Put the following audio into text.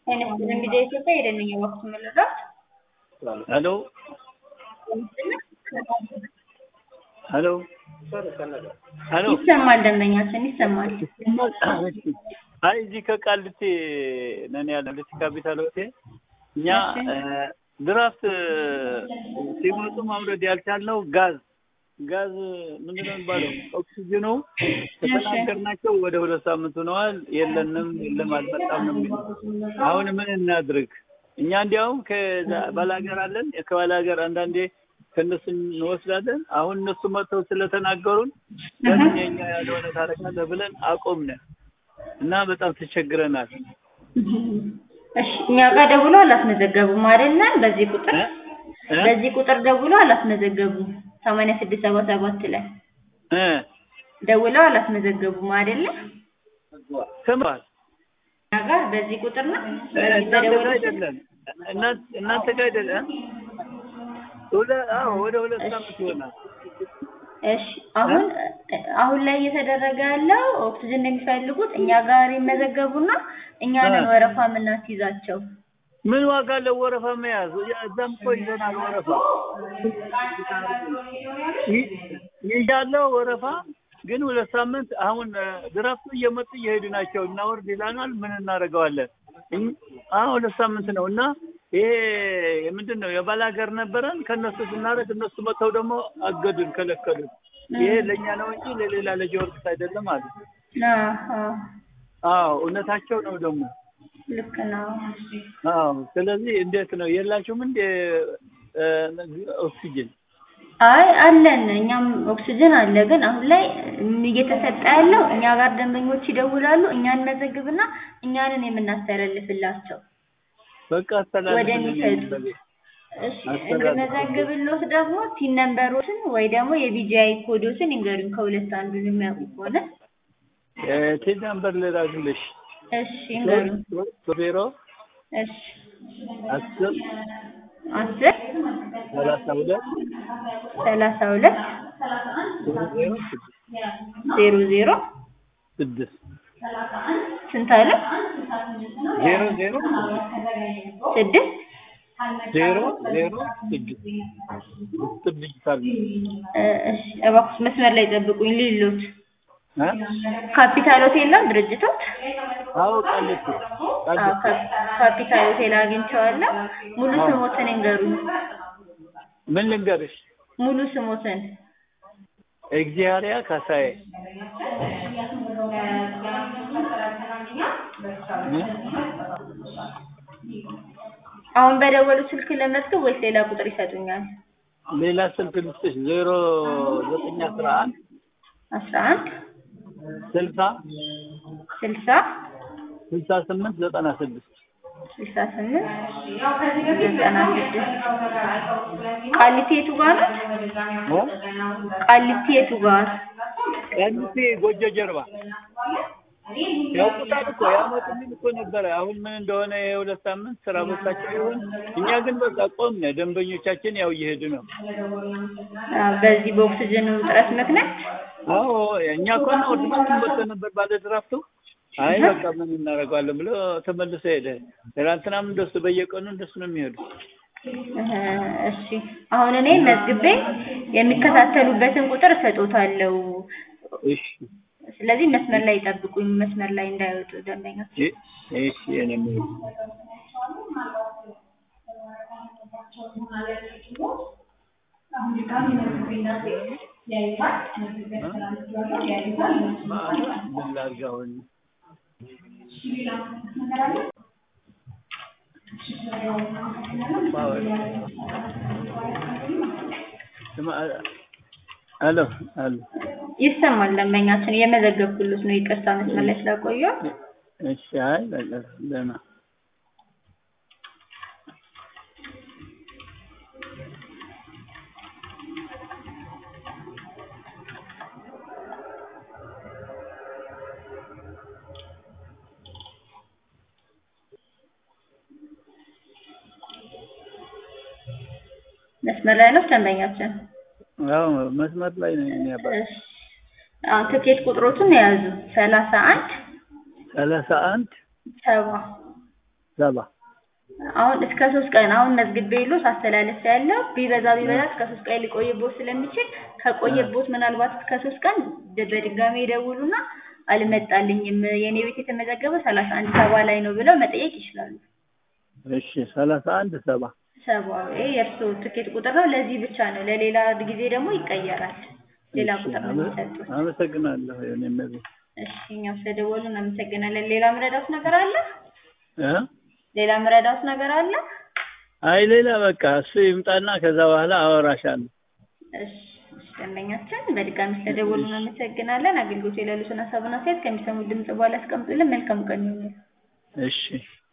አይነት ሚዲያ ኢትዮጵያ የደንኛ ወቅት መለዳት ሄሎ ሄሎ ሄሎ ይሰማል፣ ደንበኛችን ይሰማል። አይ እዚህ ከቃልቴ ነን ያለ ልቲ ካፒታል ሆቴል እኛ ድራፍት ሲመጡ ማምረድ ያልቻልነው ጋዝ ጋዝ ምንድን ነው የሚባለው ኦክሲጅኑ ከተናገርናቸው ወደ ሁለት ሳምንት ሆነዋል። የለንም የለም አልመጣም ነው የሚለው። አሁን ምን እናድርግ? እኛ እንዲያውም ከባላገር አለን ከባላገር አንዳንዴ ከእነሱ እንወስዳለን። አሁን እነሱ መጥተው ስለተናገሩን ለምን የኛ ያልሆነ ታደርጋለህ ብለን አቆምነ እና በጣም ተቸግረናል። እሺ እኛ ጋር ደውሎ አላስመዘገቡም አይደለ? በዚህ ቁጥር በዚህ ቁጥር ደውሎ አላስመዘገቡም። ሰማንያ ስድስት ሰባ ሰባት ላይ እ ደውለው አላስመዘገቡም አይደለ? ሰምተዋል። እኛ ጋር በዚህ ቁጥር ነው በዚህ እናንተ ጋር በደወሉ አይደለም እናንተ ጋር አይደለም። ወደ አዎ ወደ ሁለት ሳምንት ይሆናል። እሺ አሁን አሁን ላይ እየተደረገ ያለው ኦክሲጅን የሚፈልጉት እኛ ጋር ይመዘገቡና እኛ ነን ወረፋ የምናስይዛቸው። ምን ዋጋ አለው ወረፋ መያዝ? እዛም እኮ ይዘናል ወረፋ ይ- ይዣለሁ ወረፋ ግን ሁለት ሳምንት አሁን ድራፍቱ እየመጡ እየሄዱ ናቸው። እናወርድ ይላናል። ምን እናደርገዋለን? እኝ- አሁን ሁለት ሳምንት ነው እና ይሄ ምንድን ነው የባለ ሀገር ነበረን ከእነሱ ስናደርግ እነሱ መጥተው ደግሞ አገዱን፣ ከለከሉን። ይሄ ለእኛ ነው እንጂ ለሌላ ለጊዮርጊስ አይደለም አሉ። አዎ አዎ እውነታቸው ነው ደግሞ ልክ ነው። አዎ ስለዚህ እንዴት ነው የላችሁም እንደ ኦክሲጅን አይ አለን፣ እኛም ኦክሲጅን አለ። ግን አሁን ላይ እየተሰጠ ያለው እኛ ጋር ደንበኞች ይደውላሉ፣ እኛ እንመዘግብና እኛንን የምናስተላልፍላቸው በቃ ወደሚሰጡ እሺ እንድመዘግብሎት ደግሞ ቲን ነምበሮችን ወይ ደግሞ የቢጂአይ ኮዶችን ይንገሩኝ ከሁለት አንዱን የሚያውቁ ከሆነ ቴሌ ነምበር ልላክልሽ እሺ ይንገሩኝ ዜሮ እሺ አስር አስር ሰላሳ ሁለት ሰላሳ ሁለት ዜሮ ስድስት ዜሮ ዜሮ ስድስት ስንት አለ ዜሮ ዜሮ ስድስት ዜሮ ዜሮ ስድስት ምስጢር ዲጂታል ነው። እ እሺ እባክሽ መስመር ላይ ጠብቁኝ ሊሉት እ? ካፒታል ሆቴል ነው ድርጅቶት አዎ ቃልቲ አዎ ቃልቲ ካፕ- ካፒታል ሆቴል አግኝቼዋለሁ ሙሉ አዎ። ስሞትን ይንገሩኝ ምን ልንገርሽ? ሙሉ ስሞትን እግዚአብሔር ካሳዬ እ? አሁን በደወሉ ስልክ ለመዝገብ ወይስ ሌላ ቁጥር ይሰጡኛል ሌላ ስልክ ልስጥሽ ዜሮ ዘጠኝ አስራ አንድ አስራ አንድ ስልሳ ስልሳ ስልሳ ስምንት ዘጠና ስድስት ስልሳ ስምንት ዘጠና ስድስት ቃሊቲ የቱ ጋር ነው ቃሊቲ የቱ ጋር ቀንሴ ጎጆ ጀርባ ያውቁታል እኮ ያመጡልን እኮ ነበረ። አሁን ምን እንደሆነ የሁለት ሳምንት ስራ ቦታቸው ይሆን። እኛ ግን በቃ ቆምነ። ደንበኞቻችን ያው እየሄዱ ነው። አዎ፣ በዚህ በኦክሲጅን እጥረት ምክንያት አዎ እኛ እኮ ነው ወድማት መጥቶ ነበር ባለ ድራፍቱ። አይ በቃ ምን እናደርገዋለን ብሎ ተመልሶ ሄደ። ትናንትናም እንደሱ በየቀኑ እንደሱ ነው የሚሄዱ። እህ፣ እሺ አሁን እኔ መዝግቤ የሚከታተሉበትን ቁጥር እሰጦታለሁ። እሺ ስለዚህ መስመር ላይ ይጠብቁኝ፣ መስመር ላይ እንዳይወጡ ደንበኞች። እ- እሺ የኔ ምርጥ ምን ላድርግ አሁን? ስማ፣ አሎ አሎ ይሰማል ደንበኛችን፣ እየመዘገብኩልት ነው። ይቅርታ መስመር ላይ ስለቆየሁ። እሺ አይ በቃ ደህና መስመር ላይ ነው ደንበኛችን። አዎ መስመር ላይ ነው እኔ አባ እሺ አሁን ትኬት ቁጥሮቹን የያዙ ሰላሳ አንድ ሰላሳ አንድ ሰባ ሰባ አሁን እስከ ሶስት ቀን አሁን መዝግቤ የለው ሳስተላለፍ ያለው ቢበዛ ቢበዛ እስከ ሶስት ቀን ሊቆይቦት ስለሚችል ከቆየቦት ምናልባት እስከ ሶስት ቀን ደ- በድጋሚ ይደውሉና አልመጣልኝም የኔ ቤት የተመዘገበው ሰላሳ አንድ ሰባ ላይ ነው ብለው መጠየቅ ይችላሉ። እሺ ሰላሳ አንድ ሰባ ሰባ ይሄ የእርስዎ ትኬት ቁጥር ነው። ለዚህ ብቻ ነው። ለሌላ ጊዜ ደግሞ ይቀየራል። ሌላ እሺ፣ ቁጥር ነው አመ- የሚሰጡት። አመሰግናለሁ የኔ እመቤት እሺ እኛም ስለደወሉ እናመሰግናለን። ሌላ ምረዳት ነገር አለ? እ ሌላ ምረዳት ነገር አለ? አይ ሌላ በቃ እሱ ይምጣና ከዛ በኋላ አወራሻለሁ። እሺ እሺ፣ ደንበኛችን በድጋሚ ስለደወሉ እናመሰግናለን። አገልግሎት የሌሉትን ሀሳብና አስተያየት ከሚሰሙት ድምጽ በኋላ ያስቀምጡልን። መልካም ቀን ይሁንልን። እሺ